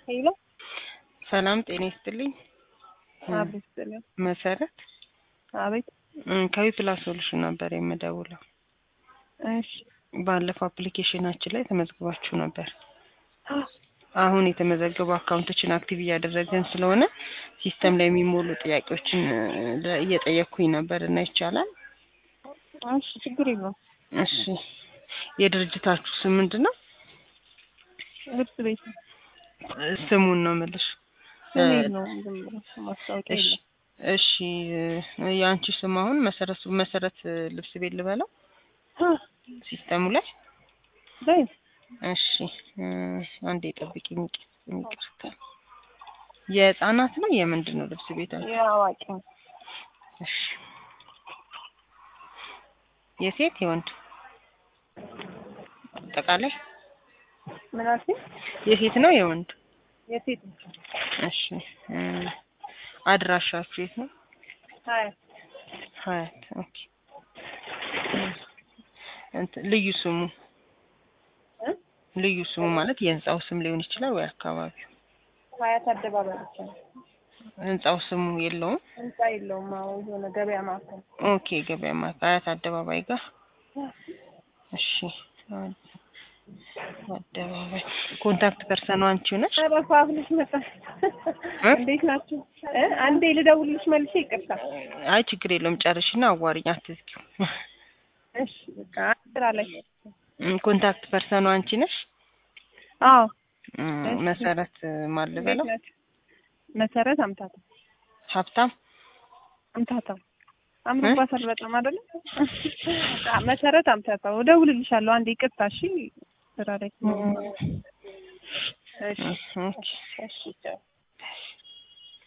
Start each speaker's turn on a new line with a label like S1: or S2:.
S1: ሄሎ
S2: ሰላም ጤና ይስጥልኝ።
S1: አቤት ስጥልኝ።
S2: መሰረት
S1: አቤት
S2: እም፣ ከዊ ፕላስ ሶሉሽን ነበር የምደውለው።
S1: እሺ
S2: ባለፈው አፕሊኬሽናችን ላይ ተመዝግባችሁ ነበር። አሁን የተመዘገቡ አካውንቶችን አክቲቭ እያደረገን ስለሆነ ሲስተም ላይ የሚሞሉ ጥያቄዎችን እ፣ እየጠየቅኩኝ ነበር እና ይቻላል?
S1: እሺ ችግር የለውም።
S2: እሺ የድርጅታችሁ ስም ምንድን ነው?
S1: ልብስ ቤት ነው።
S2: ስሙን ነው የምልሽ።
S1: ስም የለውም ዝም ብሎ ማስታወቂያ
S2: እሺ
S1: የለም።
S2: እሺ እ፣ የአንቺ ስም አሁን መሰረት መሰረት ልብስ ቤት ልበለው ሲስተሙ ላይ
S1: በይ
S2: እሺ እ፣ አንዴ ጠብቂኝ። ይቅርታ የህፃናት ነው የምንድን ነው ልብስ ቤታችሁ?
S1: የአዋቂ ነው።
S2: እሺ የሴት የወንድ አጠቃላይ
S1: ምን አልሽኝ?
S2: የሴት ነው የወንድ?
S1: የሴት ነው።
S2: እሺ እ፣ አድራሻችሁ የት ነው?
S1: ሀያ
S2: ሀያት ኦኬ። እንትን ልዩ ስሙ
S1: እ?
S2: ልዩ ስሙ ማለት የህንጻው ስም ሊሆን ይችላል ወይ አካባቢው?
S1: ሀያት አደባባይ ብቻ ነው።
S2: ህንጻው ስሙ የለውም?
S1: ህንጻ የለውም። አዎ የሆነ ገበያ ማዕከል
S2: ኦኬ ገበያ ማለት አያት አደባባይ ጋር እሺ አደባባይ ኮንታክት ፐርሰኑ አንቺው ነሽ?
S1: ኧረ ፋፍልሽ መጣ።
S2: እ?
S1: እንዴት ናችሁ? እ? አንዴ ልደውልልሽ መልሼ ይቅርታ።
S2: አይ ችግር የለውም ጨርሽና አዋሪኝ አትዝጊው።
S1: እሺ በቃ ስራ ላይ
S2: እም፣ ኮንታክት ፐርሰኑ አንቺ ነሽ?
S1: አዎ
S2: እም፣
S1: እሺ።
S2: መሰረት ማን
S1: እንዴት
S2: ልበለው?
S1: ናችሁ? መሰረት አምታታ
S2: ሀብታም
S1: አምታታ አምሮባታል በጣም አይደለ? መሰረት አምታታ እደውልልሻለሁ። አንዴ ይቅርታ። እሺ ስራ ላይ
S2: እም፣
S1: እሺ
S2: እሺ
S1: እሺ ቻው።